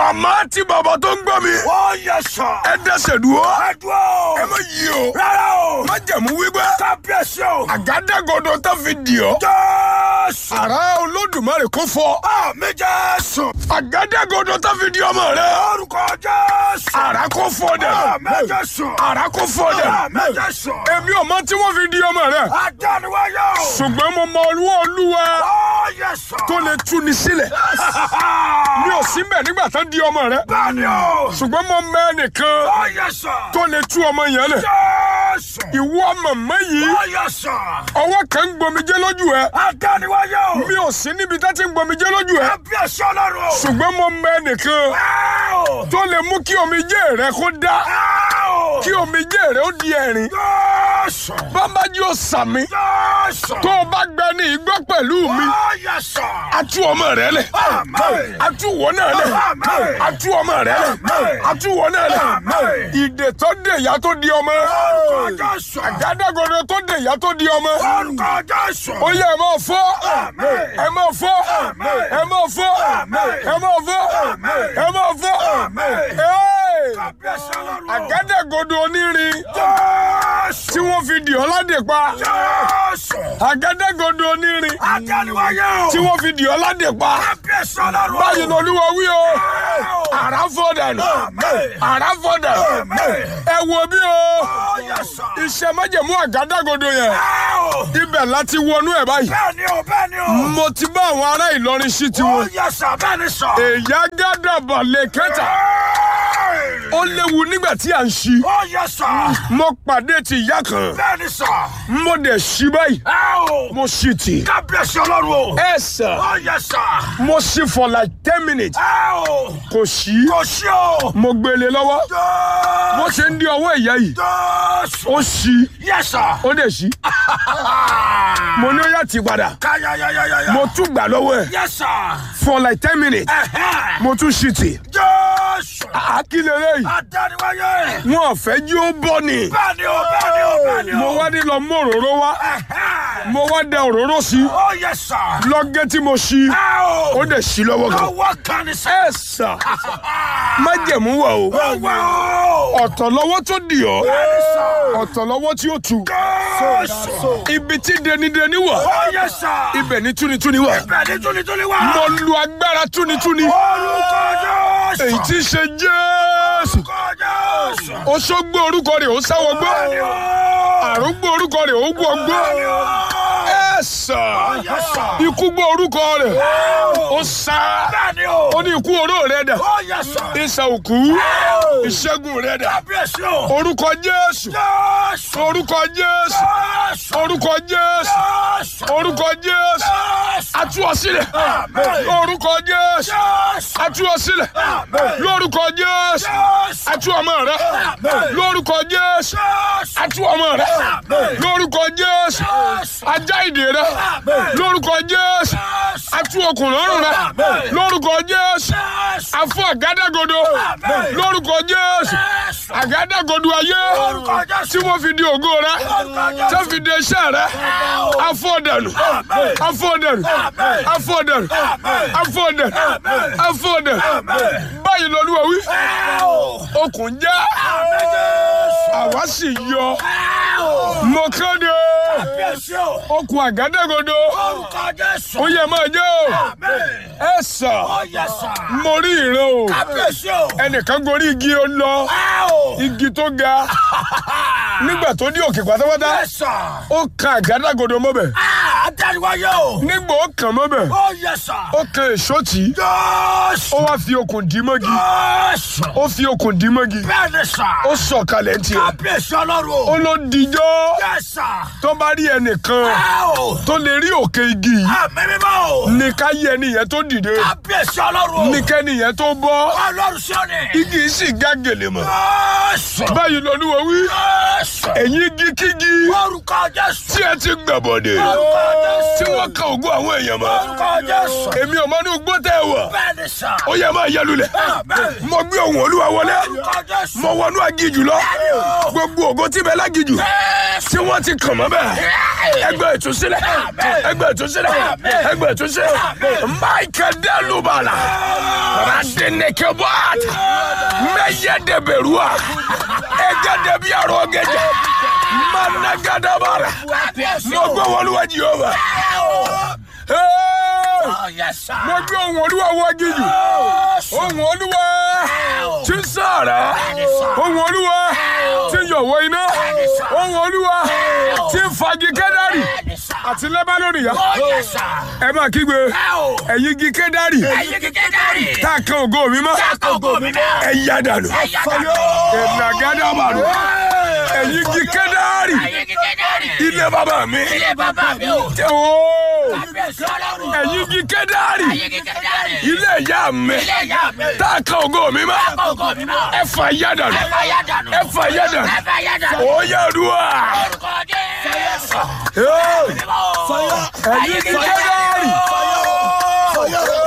màmá tí bàbá tó ń gbọ́ mi. Ó yẹ sọ. ẹ dẹ́sẹ̀ dúró. Ẹ dúró. ẹ má yí o. Rárá o. má jẹ̀mú wípé. Kábíyèsí o. àgádágodo tó fi dì ọ́. Jésù. àrá olódùmarè kó fọ́. Àmì Jésù. àgádágodo tó fi di ọmọ rẹ. Orúkọ Jésù. àrá kó fọ́ dẹ̀. Àmì Jésù. àrá kó fọ́ dẹ̀. Àmì Jésù. èmi ò mọ tí wọ́n fi di ọmọ rẹ. Adániwáyé o. ṣùgbọ́n mo mọ olúwa olúwa Ó yẹ sọ. tó lè tú ni sílẹ̀. mi ò sí mbẹ̀ nígbà tó di ọmọ rẹ. Bẹ́ẹ̀ni o. ṣùgbọ́n mo mọ ẹnìkan Ó yẹ sọ. tó lè tú ọmọ yẹn lẹ̀. Jésù. ìwọ màmá yìí Ó yẹ sọ. ọwọ́ kan ń gbomijé lójú ẹ. Adániwáyé o. mi ò sí níbi tá ti ń gbomijé lójú ẹ. Kábíyèsí Ọlọ́run o. ṣùgbọ́n mo mọ ẹnìkan Áò. tó lè mú kí omijé rẹ kó dá Áò. kí omijé rẹ ó di ẹ̀rín. Jésù. bámbájú ò sàmì Jésù. tó o bá gbẹ ní igbó pẹ̀lú mi Ó yẹ sọ. a tú ọmọ rẹ lẹ̀ Àmín. a tú wọ náà lẹ̀ Àmín. a tú ọmọ rẹ lẹ̀ Àmín. a tú wọ náà lẹ̀ Àmín. ìdè tó dè ìyá tó di ọmọ Orúkọ Jésù. àgádágodo tó dè ìyá tó di ọmọ Orúkọ Jésù. ó yẹ ẹ máa fọ́ Àmín. ẹ máa fọ́ Àmín. ẹ máa fọ́ Àmín. ẹ máa fọ́ Àmín. ẹ máa fọ́ Àmín. Hey! Kábíyèsí Ọlọ́run o. àgádágodo onírin Jésù. tí wọ́n fi dì ọ́ ládè pa Jésù. àgádágodo onírin Adániwáyé o. tí wọ́n fi dì ọ́ ládè pa Kábíyèsí Ọlọ́run o. báyìí ni olúwa wí o Áò. àrá fọ́ dànù Àmín. àrá fọ́ dànù Àmín. ẹ wo bí o Ó yẹ sọ. iṣẹ́ májẹ̀mú àgádágodo yẹn Áò. ibẹ̀ láti wọnú ẹ̀ báyìí Bẹ́ẹ̀ni o, bẹ́ẹ̀ni o. mo ti bá àwọn ará Ìlọrin sí Ó tiwọn yẹ sọ, bẹ́ẹ̀ni sọ. èyí àgádàbà lè kẹta ó léwu nígbà tí à ń ṣí Ó yẹ sọ. mo pàdé ti ìyá kan Bẹ́ẹ̀ni sọ. mo dẹ̀ ṣí báyìí Áò. mo ṣí tì Kábíyèsí Ọlọ́run o. ẹ sà Ó yẹ sọ. mo ṣí for like ten minutes Áò. kò ṣí Kò sí o. mo gbélé lọ́wọ́ bó Jésù. ṣe ń di ọwọ́ ìyá yìí Jésù. ó ṣí Yẹ sọ. ó dẹ̀ ṣí mo ní ó yà tì padà Káyáyáyáyá. mo tún gbà lọ́wọ́ ẹ̀ Yẹ sọ. for like ten minutes Ẹ̀hẹ́. mo tún ṣí tì Jésù. àkílẹ̀ lẹ́yìn Adániwáyé. wọn ò fẹ́ jí ó bọ́ ni Bẹ́ẹ̀ni o, bẹ́ẹ̀ni o, bẹ́ẹ̀ni o. mo wá ní lọ mú òróró wá Ẹ̀hẹ́. mo wá dẹ òróró sí Ó yẹ sọ. lọ́gẹ́ tí mo ṣí Áò. ó dẹ̀ ṣí lọ́wọ́ kan Ọwọ́ kan ní sọ. ẹ sà májẹ̀mú wà o Ọwọ́ o. ọ̀tọ̀ lọ́wọ́ tó dì ọ́ Bẹ́ẹ̀ni sọ. ọ̀tọ̀ lọ́wọ́ tí ó tu Jésù. ibi tí denideni wà Ó yẹ sọ. ibẹ̀ ní túnitúni wà Bẹ́ẹ̀ni túnitúni wá. mo lu agbára túnitúni Orúkọ Jésù. èyí tí í ṣe Jésù Orúkọ Jésù. Òṣogbo orúkọ rẹ̀ ó sáwọ́ gbọ́ Bẹ́ẹ̀ni o. àrùngbò orúkọ rẹ̀ ó gbọ́ gbọ́ Bẹ́ẹ̀ni o. ẹ sà Yẹ sọ. ikú gbọ́ orúkọ rẹ̀ ó sá Bẹ́ẹ̀ni o. ó ní ikú oró rẹ̀ dà Ó yẹ sọ. ìsà òkú ìṣẹ́gun rẹ̀ dà Kábíyèsí o. orúkọ Jésù Jésù. orúkọ Jésù Jésù. orúkọ Jésù Jésù. orúkọ Jésù Jésù. atú ọ sílẹ̀ Àmín. orúkọ Jésù Jésù. atú ọ sílẹ̀ Àmín. lórúkọ Jésù Jésù. atú ọmọ rẹ Àmín. lórúkọ Jésù Jésù. atú ọmọ rẹ Àmín. lórúkọ Jésù Jésù. ajá ìdè rẹ Àmín. lórúkọ Jésù Jésù. atú okùn lọ́rùn rẹ Àmín. lórúkọ Jésù Jésù. afọ àgádágodo Àmín. lórúkọ Jésù Jésù. àgádágodo ayé Lórúkọ Jésù. tí wọ́n fi di ògo rẹ Lórúkọ Jésù. tí wọ́n fi di iṣẹ́ rẹ afọ dànù Àmín. afọ dànù Àmín. afọ dànù Àmín. afọ dànù Àmín. afọ dànù Àmín. báyìí lọ́lúwa wí Áò. okùn já Àmín Jésù. àwa sì yọ Áò. mo kéde Kábíyèsí o. okùn àgádágodo Orúkọ Jésù. ó yẹ máa jẹ́ o Àmín. ẹ sà Ó yẹ sọ. mo rí ìran o Kábíyèsí o. ẹnìkan gorí igi ó lọ Áò. igi tó ga nígbà tó dé òkè pátápátá Yẹ sọ. ó kan àgádágodo mọ́bẹ̀ Adániwáyé o. nígbà ó kàn mọ́bẹ̀ Ó yẹ sọ. ó kan èso tì í Jésù. ó wá fi okùn dì í mọ́gi Jésù. ó fi okùn dì í mọ́gi Bẹ́ẹ̀ni sọ. ó sọ̀kalẹ̀ ń tiẹ̀ Kábíyèsí Ọlọ́run ó o. ló dijọ́ Yẹ sọ. tó bá rí ẹnìkan Áò. tó lè rí òkè igi yìí Àmín mímọ́ o. ní ká yí ẹni yẹn tó dìde Kábíyèsí Ọlọ́run o. ní kẹ́ni yẹn tó bọ́ Ọlọ́run sọ́ni. igi yìí sì gá gèlè mọ́ Jésù. báyìí lọ́lúwa wí Jésù. ẹ̀yin igi kígi Orúkọ Jésù. tí ẹ ti gbàbọ̀dẹ̀ Orúkọ Jésù. tí wọ́n kan ògo àwọn èèyàn mọ́ Orúkọ Jésù. èmi ò mọ ní ugbó tẹ́ ẹ wọ̀ Bẹ́ẹ̀ ni sà. ó yẹ máa yẹ lulẹ̀ Bẹ́ẹ̀. mo gbé ohùn olúwa wọlé Orúkọ Jésù. mo wọnú agijù lọ gbogbo ògo tí bẹ lágijù tí wọ́n ti kàn mọ́ bẹ́ẹ̀ ẹgbẹ́ ìtúsílẹ̀ ẹgbẹ́ ìtúsílẹ̀ ẹgbẹ́ ìtúsílẹ̀ michael delubala radeneke bọ́ọ̀tà mẹ́yẹ dẹbẹ̀rúà ẹgẹ́ dẹbi àrò ọ̀gẹ̀dẹ̀ managadabara mo gbé wọn lúwa jehova Oh, yes, sir. mo gbé ohùn olúwa wọ agijù ohùn olúwa tí ń sàrà ohùn olúwa tí ń yọ̀wọ́ iná ohùn olúwa tí ń fagi kẹ́dárì àti lẹ́bánónì yá Oh, yes, sir. ẹ máa kígbe Oh. ẹ̀yin igi kẹ́dárì Ẹyẹ kékeré dárì. tá a kan ògo mi mọ́ Ṣáàkà ògo mi náà. ẹ yá dànù Ẹyà dànù. ìnàgádàbàrù ẹ̀yin igi kẹ́dárì Ẹyẹ kékeré dárì. ilé bàbá mi Ilé bàbá mi o. tẹ o Kábíyèsí Ọlọ́run. ẹ̀yin igi kẹ́dárì Ẹyẹ kékeré dárì. ilé ìyá mi Ilé ìyá mi. tá a kan ògo mi mọ́ Ṣáàkà ògo mi náà. ẹ fà yá dànù Ẹ fà yá dànù. ẹ fà yá dànù Ẹ fà yá dànù. ó yá dùwà. Orúkọ Jésù. Hey! Mímọ́. ẹ̀yin igi kẹ́dárì Fire.